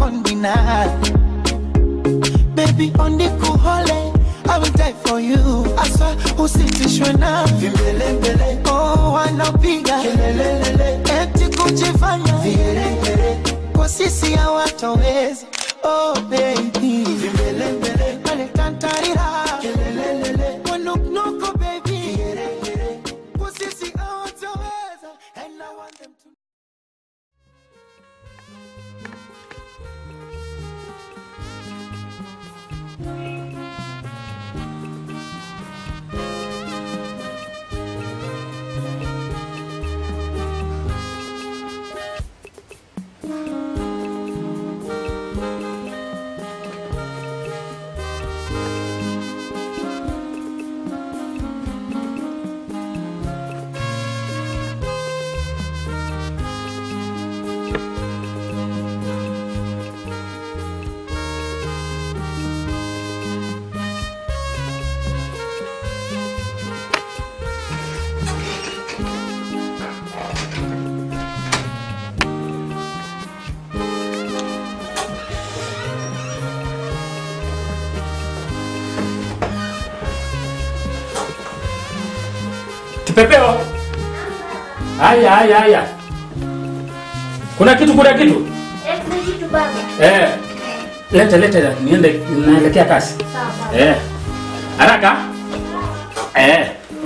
won't deny. Baby, on the cool hole, I will die for you. Asa usitishwe na vimbelembele, oh wanapiga kelelelele, eti kujifanya vigeregere, kwa sisi hawatoweza. Oh baby, vimbelembele, wale tantarira kelelelele, wanuknuku baby, vigeregere, kwa sisi hawatoweza. And I want them to Kipepeo. Haya haya haya. Kuna kitu kuna kitu? Eh, kuna kitu baba. Eh. Leta leta niende naelekea kasi. Sawa baba. Eh. Haraka. Eh.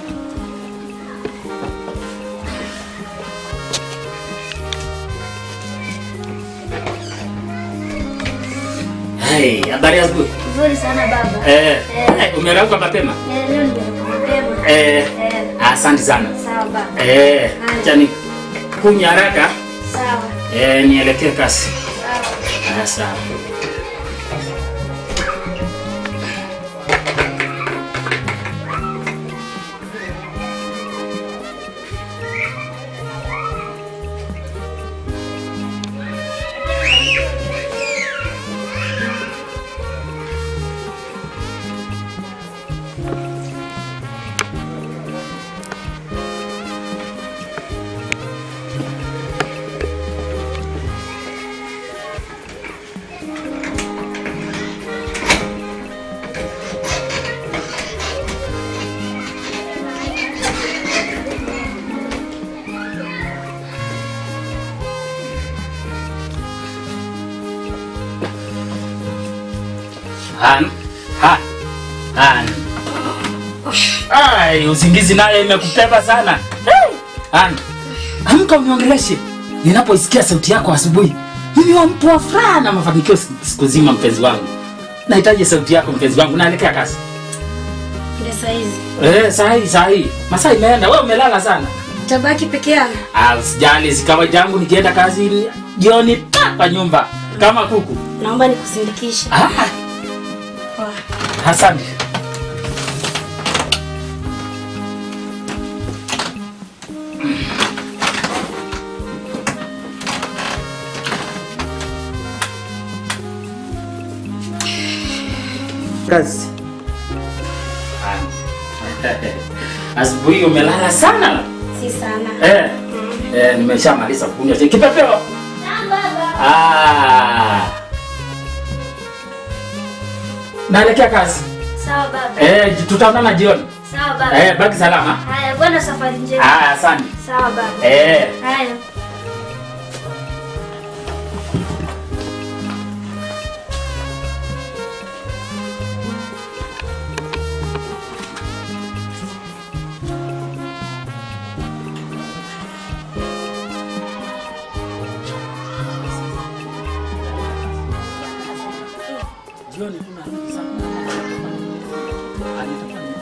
Hai, habari ya asubuhi. Nzuri sana baba. Eh. Eh. eh, Umerauka mapema? Eh, leo nimekuja mapema. Eh. Eh. Asante sana. Sawa baba. Eh, acha ni kunya haraka. Sawa. Eh, nielekee kasi. Sawa. Ah, sawa. Han. Han. Han. Ai, usingizi naye imekupeba sana. Hey. Han. Amka uniongeleshe. Ninapoisikia sauti yako asubuhi, mimi wa mtu wa furaha na mafanikio si- siku zima mpenzi wangu. Nahitaji sauti yako mpenzi wangu, naelekea kasi. Ndio saa hizi. Eh, sahi sahi. Masaa imeenda, wewe umelala sana. Tabaki peke yangu. Ah, usijali, si kawaida yangu nikienda kazi jioni pa kwa nyumba kama kuku. Naomba nikusindikishe. Ah, asante. Kazi. Asubuhi umelala sana. Si sana. Eh. Eh, nimeshamaliza kunywa chai. Kipepeo. Sawa baba. Ah. Naelekea kazi. Sawa baba. Eh, tutaonana jioni. Sawa baba. Eh, baki salama. Haya, bwana safari njema. Ah, asante. Sawa baba. Eh. Haya. Jioni tunarudi saa kumi na moja. Ah, nitakuwa ni-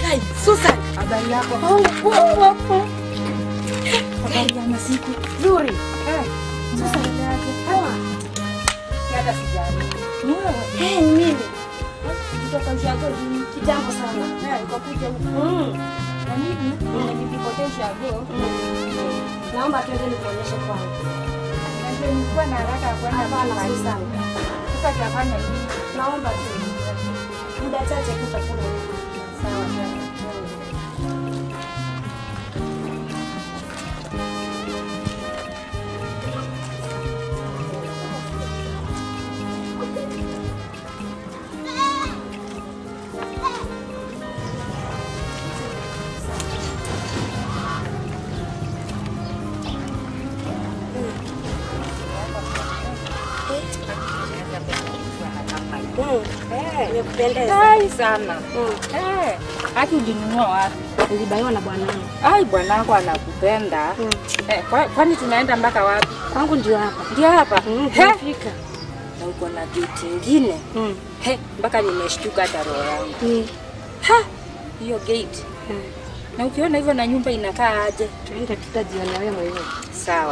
Kai, Susan. Habari yako? Oh, poa, poa, poa. Habari ya masiku. Nzuri. Eh, Susan. Poa. hata sijali. Ni wewe? Eh, ni mimi. Kutoka ushago lini? Kitambo sana. Eh, ukakuja huku. Mm. Na mimi nilipotea ushago. Naomba tuende nikuonyeshe kwangu. Na ndio nilikuwa na haraka ya kwenda Hapana, nyumbani. Susan. Sasa tutafanya nini? Naomba tu. Muda chache tu utakula. Sawa, sawa. Mm. Nimekupendeza. Ai sana. Mm. Eh, haki ulinunua wapi? Nilibaiwa na bwanangu. Ai, bwanako anakupenda. Mm. Eh, kwa- kwani tunaenda mpaka wapi? Kwangu ndio hapa. Ndio hapa. Mm, He? tumefika. Na uko na gate ingine. Mm. He, mpaka nimeshtuka hata roho yangu. Mm. Ha, hiyo gate. Mm. Na ukiona hivyo na nyumba inakaa aje? Tuende tutajionea wewe mwenyewe. Sawa.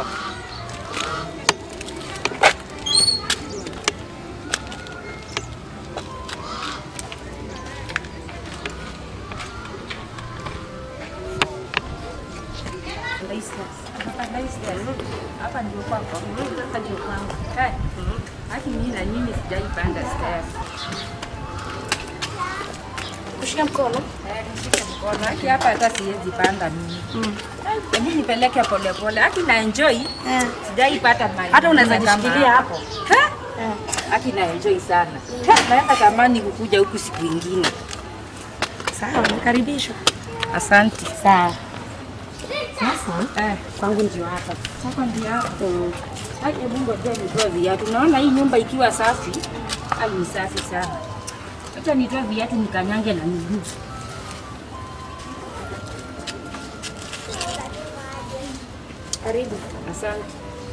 Hapa ndio kwako. Hapa ndio kwangu. Eh, haki mimi na mimi sijaipanda stairs. Kushika mkono. Eh, nishike mkono. Haki hapa hata siwezi panda mimi. Mm. Hebu nipeleke polepole. Haki na enjoy. Eh. Sijaipata mali. Hata unaweza nyingine kama jishikilia hapo. Ha? Haki na enjoy sana. Ha, Naweza tamani kukuja huku siku ingine. Sawa, nakaribishwa. Asante. Sawa. Sasa Eh, kwangu ndio hapa. sasa ndio hapo. Mm. Hai, hebu ngoja nitoe viatu. Naona hii nyumba ikiwa safi, ai ni safi sana. Acha nitoe viatu nikanyange na miguu. Karibu. Asante.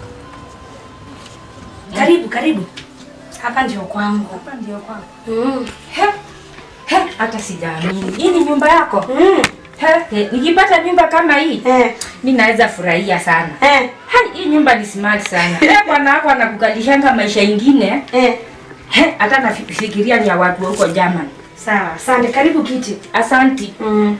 Karibu, karibu. Hapa ndio kwangu. Hapa ndio kwako. Mm. He, he, hata sijaamini. Hii ni nyumba yako? Mm. He, he, nikipata nyumba kama hii, Eh. mi naweza furahia sana. Eh. Hai, hii nyumba ni smart sana. Eh, bwana wako anakukalishanga maisha ingine. Eh. He, hata nafikiria ni ya watu wa huko German. Sawa, asante. Karibu kiti. Asanti. Mm.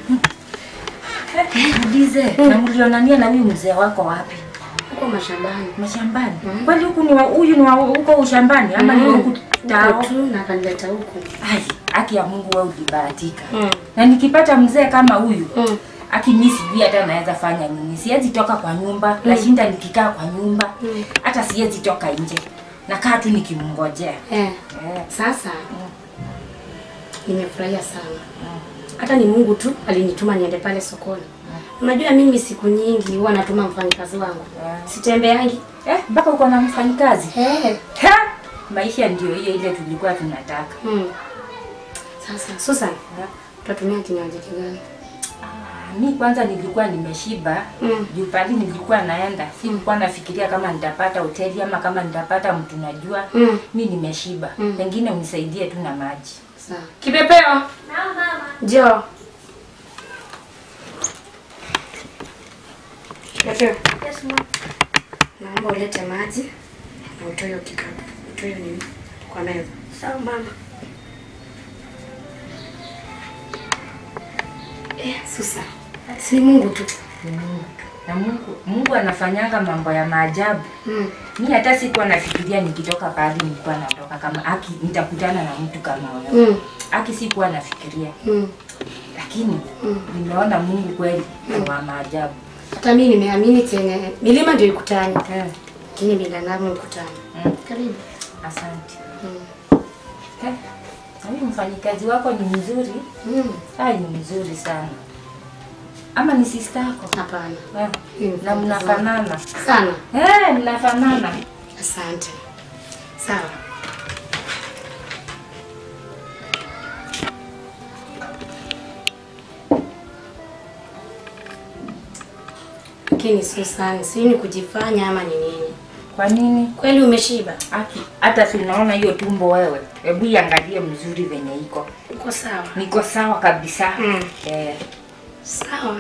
Ulize, na mlionania na huyu mzee wako wapi? Uko mashambani. Mashambani. Kwani huku ni wa huyu ni wa huko ushambani ama ni wa huku tao? Uko tu na kanileta huku. Ai, haki ya Mungu wewe ulibahatika. Mm. Na nikipata mzee kama huyu, Mm. haki mimi sijui hata naweza fanya nini. Siwezi toka kwa nyumba, nashinda nikikaa kwa nyumba. Mm. Hata siwezi toka nje. Nakaa tu nikimngojea. Eh. Eh. Sasa nimefurahia sana. Hata ni Mungu tu alinituma niende pale sokoni. Unajua mimi siku nyingi huwa natuma mfanyikazi wangu. Yeah. Sitembeangi. Eh, mpaka uko na mfanyikazi. Eh. Ha! Maisha ndio hiyo ile tulikuwa tunataka. Mm. Sasa Susan, tutatumia kinywaji kigani? Mi kwanza nilikuwa nimeshiba Mm. juu pali nilikuwa naenda, sikuwa nafikiria kama nitapata hoteli ama kama nitapata mtu najua. Mm. Mi nimeshiba, Mm. pengine unisaidie tu na maji. Sawa. Kipepeo, Naam mama. njoo. Kipepeo, Yes mama. naomba ulete maji na utoe hiyo kikapu. Utoe hiyo nini kwa meza. Sawa mama. Eh, Susan. Si Mungu tu. Na Mungu, Mungu anafanyanga mambo ya maajabu. Mm. Mi hata sikuwa nafikiria nikitoka pale nilikuwa natoka kama aki nitakutana na mtu kama wewe. Mm. Aki sikuwa nafikiria, Mm. lakini Mm. nimeona Mungu kweli ni wa maajabu. Hata mimi nimeamini chenye milima ndio ikutani, Eh, lakini binadamu ikutani. mm, Karibu. asante. Mm. Eh, na huyu mfanyikazi wako ni mzuri. Mm. Ai, ni mzuri sana. Ama ni sister yako? Hapana. Eh, Ni na mfanyikazi mnafanana. Sana. Eh, mnafanana. Asante. Sawa. Lakini Susan, sijui ni kujifanya ama ni nini? Kwa nini? Kweli umeshiba? Aki, hata si unaona hiyo tumbo wewe. Hebu iangalie mzuri venye iko. Uko sawa? Niko sawa kabisa. Mm. Eh. Sawa.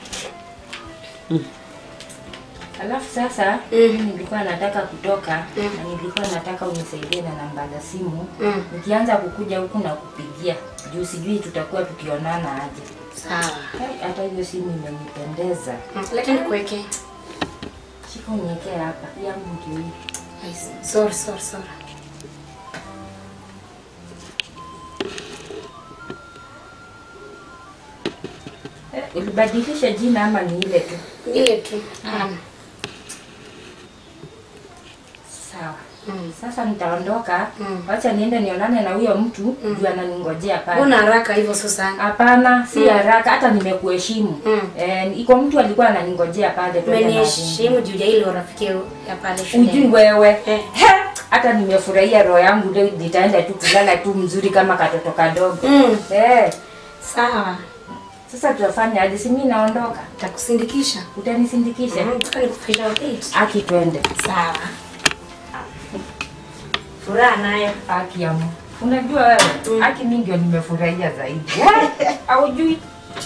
Alafu sasa Mm. mimi nilikuwa nataka kutoka Mm. na nilikuwa nataka unisaidie na namba za simu. Mm. Nikianza kukuja huku na kupigia juu sijui tutakuwa tukionana aje. Sawa. Hai, Hata hiyo simu imenipendeza. Mm. Lakini kuweke. Shika uniwekee hapa. Hii yangu ndio hii. Ai, Sorry, sorry, sorry. Eh, ulibadilisha jina ama ni ile tu? Ile tu. Um, Sawa. Mm. Sasa nitaondoka. Mm. Wacha niende nionane na huyo mtu juu ananingojea pale. Una haraka hivyo Susan? Hapana, si haraka, hata nimekuheshimu. Mm. Eh, iko mtu alikuwa ananingojea pale twende na Umeniheshimu juu ya ile urafiki ya pale Ujui shule. wewe. Eh. He, hata nimefurahia roho yangu leo nitaenda tu kulala tu mzuri kama katoto kadogo. Mm. Eh, Sawa. sasa tutafanya aje? Si mimi naondoka. Takusindikisha. Utanisindikisha? Mm. Nataka nikufikisha date. Aki twende. Sawa. Furaha nayo. Aki ya Mungu. Unajua wewe, Aki mimi ndio nimefurahia zaidi. Eh, Haujui.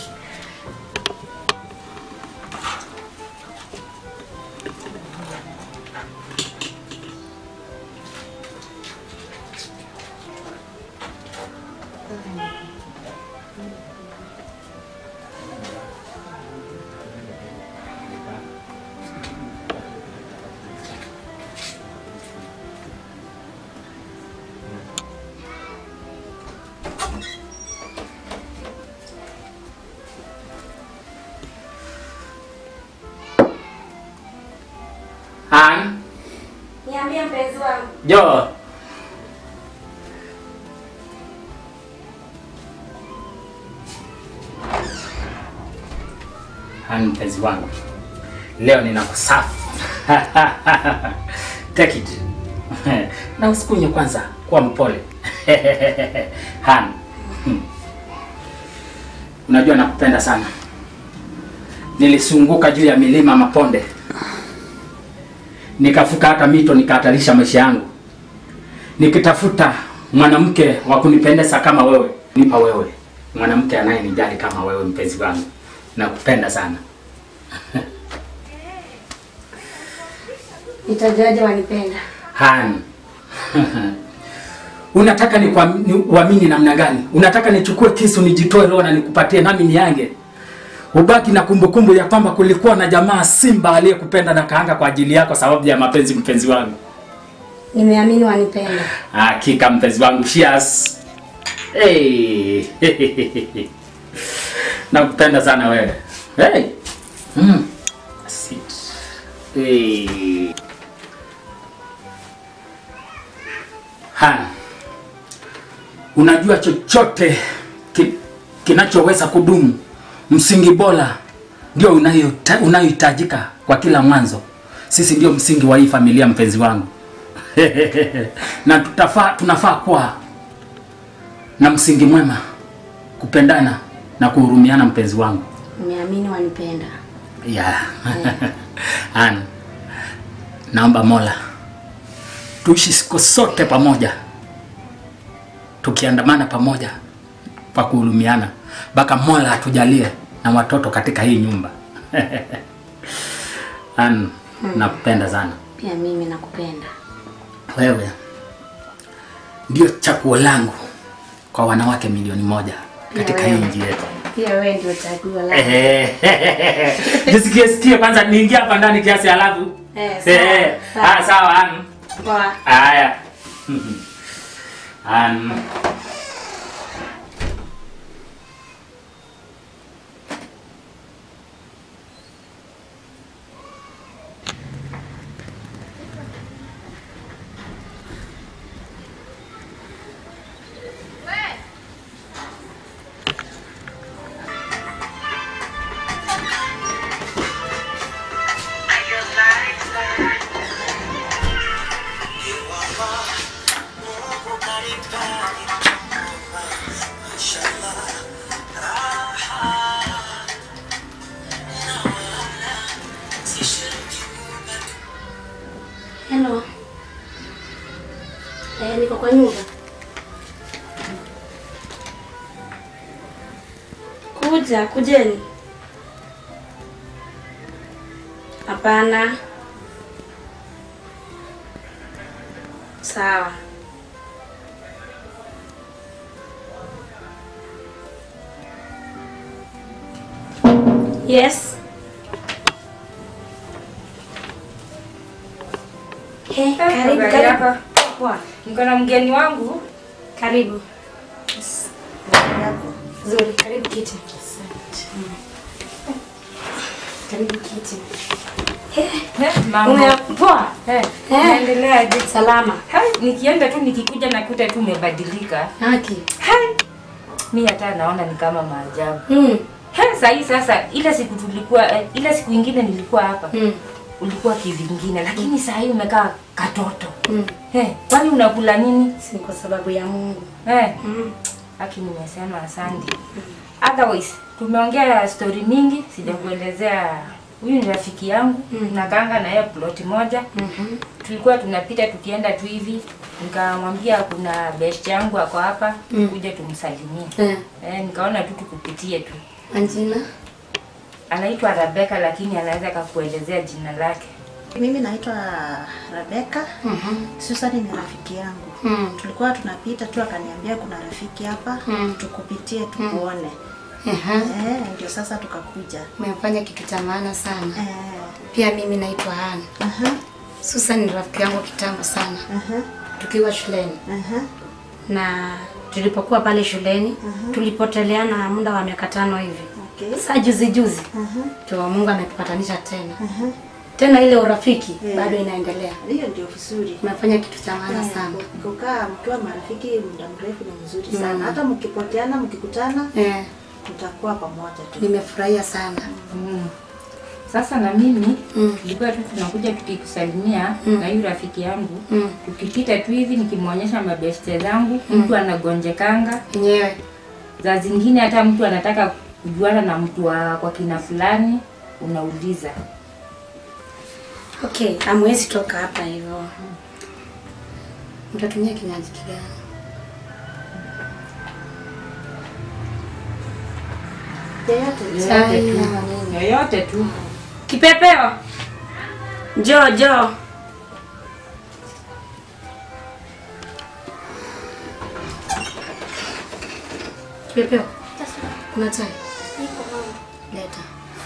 Han, Niambie mpenzi wangu. Jo. Han, mpenzi wangu, leo nina kusafi. Take it. na usikunywe kwanza, kuwa mpole. Han, hmm. unajua nakupenda sana. Nilisunguka juu ya milima maponde nikavuka hata mito nikahatarisha maisha yangu nikitafuta mwanamke wa kunipendeza kama wewe nipa wewe mwanamke anayenijali kama wewe mpenzi wangu nakupenda sana Nitajuaje wanipenda? Han. unataka ni uamini namna gani unataka nichukue kisu nijitoe roho na nikupatie nami niange ubaki na kumbukumbu ya kwamba kulikuwa na jamaa simba aliyekupenda na kaanga kwa ajili yako sababu ya mapenzi mpenzi wangu Nimeamini wanipenda. Hakika mpenzi wangu, cheers. Hey. Nakupenda sana wewe. Hey. Mm. Sit. Hey. Ha. Unajua chochote ki, kinachoweza kudumu, msingi bora ndio unayota- unayohitajika kwa kila mwanzo. Sisi ndio msingi wa hii familia, mpenzi wangu. na tutafaa, tunafaa kuwa na msingi mwema, kupendana na kuhurumiana, mpenzi wangu. Nimeamini wanipenda. Yeah. Ana, naomba Mola tuishi siku sote pamoja, tukiandamana pamoja pa kuhurumiana, mpaka Mola atujalie na watoto katika hii nyumba. Ana, nakupenda sana Pia mimi nakupenda. wewe ndio chaguo langu kwa wanawake milioni moja katika hii wewe. nchi yetu. Pia wewe ndio chaguo langu. Ehe. Jisikie sikie kwanza niingie hapa ndani kiasi halafu. Eh, sawa, Eh, sawa. ah, sawa Anu. Poa. Haya. Anu. Hello. Eh, niko kwa nyumba. Nitakuja, kujeni. Hapana. Sawa. Yes. Hey, karibu, habari karibu. yako? Poa. Niko na mgeni wangu. Karibu. Zuri, karibu kiti. Karibu kiti. Eh, mambo. Ume poa? Eh, Eh. naendeleaje? Salama. Hai, nikienda tu nikikuja nakuta tu umebadilika. Haki. Hai. Mi hata naona ni kama maajabu. Mm. Hai, sahii sasa ile siku tulikuwa eh, ile siku ingine nilikuwa hapa. Mm. Ulikuwa kivingine lakini saa hii umekaa katoto. Mm. Eh, kwani unakula nini? Si kwa sababu ya Mungu. Eh, Mm. haki nimesema asante. Otherwise, tumeongea story mingi, sijakuelezea huyu ni rafiki yangu Mm. nakanga na yeye ploti moja Mhm. tulikuwa tunapita tukienda tu hivi nikamwambia kuna best yangu ako hapa Mm. kuja tumsalimie Eh, eh, nikaona tu tukupitie tu Anjina. anaitwa Rebeka lakini anaweza kakuelezea jina lake Mimi naitwa Rebeka. Mhm. Susan ni rafiki yangu. Mm. Tulikuwa tunapita tu akaniambia kuna rafiki hapa Mm. tukupitie tukuone. Aha. Eh, ndio sasa tukakuja. Umefanya kitu cha maana sana. Eh, Pia mimi naitwa Hana. aha, Susan ni rafiki yangu kitambo sana. aha, Tukiwa shuleni. aha. Na tulipokuwa pale shuleni, tulipoteleana muda wa miaka tano hivi. Okay. Saa juzi juzi Aha, ndio Mungu ametupatanisha tena. aha. Tena ile urafiki Eh. bado inaendelea. Hiyo ndio vizuri. Umefanya kitu cha maana Eh, sana. Kukaa mkiwa marafiki muda mrefu ni mzuri sana. Mm. Hata mkipoteana mkikutana Eh, mtakuwa pamoja tu. nimefurahia sana. mm. sasa na mimi Mm. tulikuwa tu tunakuja tukikusalimia Mm. na huyu rafiki yangu Mm. tukipita tu hivi nikimwonyesha mabeste zangu mtu anagonjekanga Yenyewe. za zingine hata mtu anataka kujuana na mtu wa kwa kina fulani unauliza Okay, hamwezi toka hapa hivyo. Mtatumia kinywaji kigani? Yeyote. Chai tu. ama nini? yoyote tu Kipepeo. Njoo, njoo. Kipepeo. Kuna chai? Leta.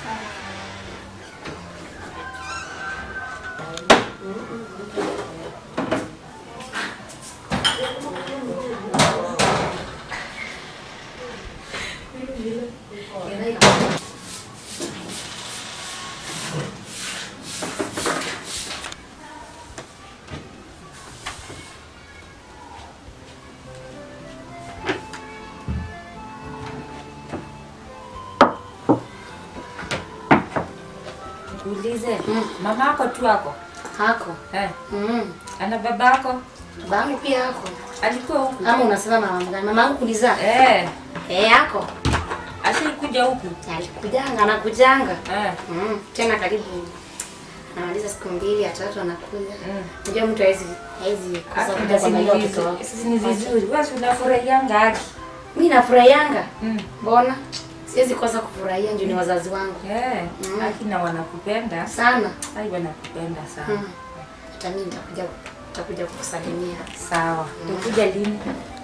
Uulize mama ako tu ako Hako. eh, Mm. ana baba ako Babangu pia hako. alikuwa huku Ama unasema mama gani? Mama yangu kulizaa? eh, Eh, hako. ashaikuja huku Alikujanga, anakujanga. eh, Mm. Tena karibu anamaliza siku mbili, ya tatu anakuja. mm. Unajua mtu hawezi hawezi kosa kuja Hata si ni kuangalia watoto vizu- wake. si ni vizuri wewe si unafurahianga haki Mimi nafurahianga. mm. Mbona? Siwezi kosa kufurahia ndio ni wazazi wangu. eh, Mm. haki na wanakupenda Sana. ai wanakupenda sana Mm. Hata mimi nitakuja nitakuja kukusalimia. sawa ukuja lini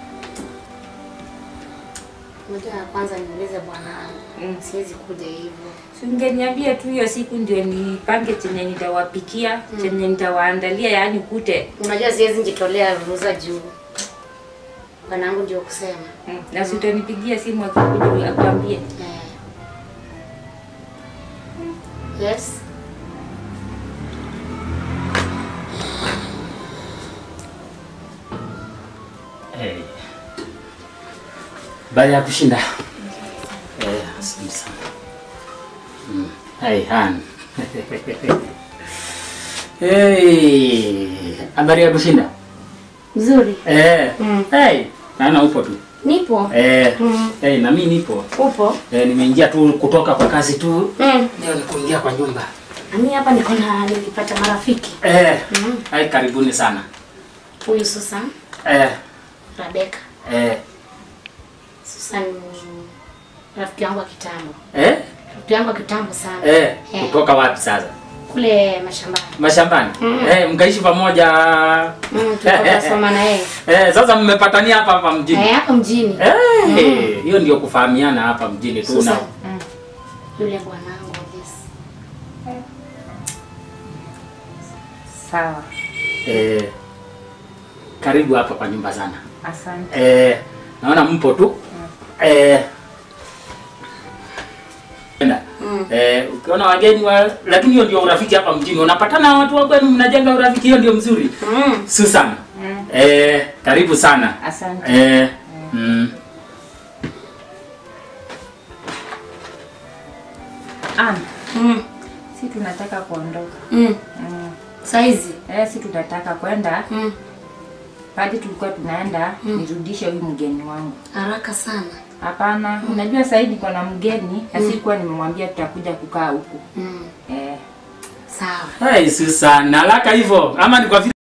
Unajua ya kwanza niulize bwana Mm. siwezi kuja hivyo. Si ungeniambia tu hiyo siku ndio nipange chenye nitawapikia chenye nitawaandalia yaani kute Unajua siwezi njitolea ruhusa juu. Bwanangu ndio kusema. mm. na si utanipigia simu akikuja akwambie Eh. Yes. Hey. Baada ya kushinda. Eh, asante sana. Mm. Hey, Han. hey. Habari ya kushinda? Nzuri. Eh. Mm. Hey, naona upo tu. Nipo. Eh. Mm. Hey, na mimi nipo. Upo? Eh, nimeingia tu kutoka kwa kazi tu. Mm. Leo ni kuingia kwa nyumba. Mimi hapa niko na nilipata marafiki. Eh. Mm. Hai, karibuni sana. Huyu Susan, Eh. Rebecca. Eh. Susan rafiki yangu wa kitambo. Eh? Rafiki yangu wa kitambo sana. Eh, Eh, kutoka wapi sasa? kule mashambani. Mashambani. Mm. Eh, mkaishi pamoja. Mm, tulikuwa tunasoma na yeye. Eh, sasa mmepatania hapa hapa mjini. Eh, hapo mjini. Eh, hiyo ndio kufahamiana hapa mjini tu na. Susan. Yule bwanangu yes. Sawa, Eh, karibu hapa kwa nyumba sana. asante. Eh, naona mpo tu. Eh, enda. Mm. Eh, ukiona wageni wa lakini hiyo ndio urafiki hapa mjini. Unapatana na watu wa kwenu mnajenga urafiki, hiyo ndio mzuri. Mm. Susan. Mm. Eh, karibu sana. Asante. Eh, mm. Ann, Mm. si tunataka kuondoka. Mm. Mm. Saizi. Eh, si tunataka kwenda Mm. pale tulikuwa tunaenda nirudishe huyu mgeni wangu. Haraka sana. Hapana, unajua sasa hivi niko na mgeni na sikuwa nimemwambia tutakuja kukaa huku. Mm. Eh. Sawa. Hey, Susan, haraka hivyo ama ni kwa vile